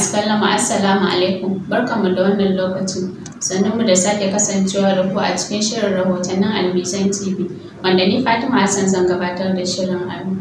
masu kallon mu assalamu alaikum barkanmu da wannan lokacin sannan mu da sake kasancewa da ku a cikin shirin rahotannin albisan tv wanda ni fatima hassan zan gabatar da shirin alu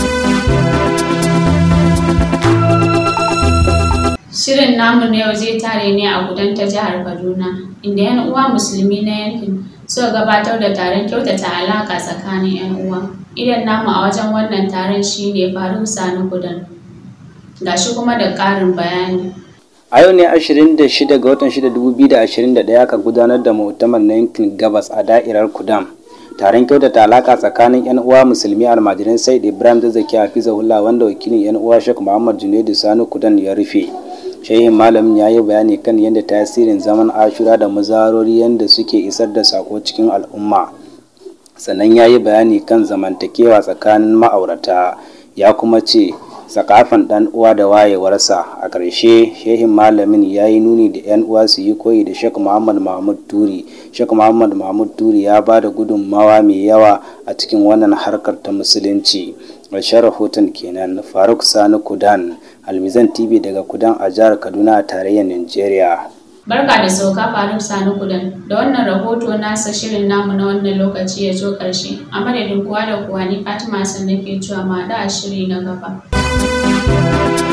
shirin namu na yau zai tare ne a gudan ta jihar kaduna inda yan uwa musulmi na yankin suka gabatar da taron kyautata alaka tsakanin yan uwa idan namu a wajen wannan taron shine faruk sani gudan gashi kuma da ƙarin bayani. A yau ne 26 ga watan 6 aka gudanar da mu'tamar na yankin gabas a da'irar Kudam. Taron kyautata alaka tsakanin 'yan uwa musulmi almajiran Said Ibrahim Zazzaki Hafizahullah wanda wakilin 'yan uwa Sheikh Muhammad Junaidu Sani Kudan ya rufe. Shehin malamin ya yi bayani kan yadda tasirin zaman ashura da mazarori yadda suke isar da sako cikin al'umma. Sannan ya yi bayani kan zamantakewa tsakanin ma'aurata ya kuma ce sakafan dan uwa da wayewarsa a ƙarshe shehin malamin ya yi nuni da 'yan uwa su yi koyi da shek muhammad mahmud turi shek muhammad mahmud turi ya ba da gudunmawa mai yawa a cikin wannan harkar ta musulunci ƙarshen rahoton kenan faruk sani kudan almizan tv daga kudan a jihar kaduna a tarayyar nigeria Barka da sauka Faruk Sani Kudan da wannan rahoto nasa shirin namu na wannan lokaci ya zo ƙarshe a madadin kowa da kowa ni Fatima Hassan nake cewa ma da shiri na gaba.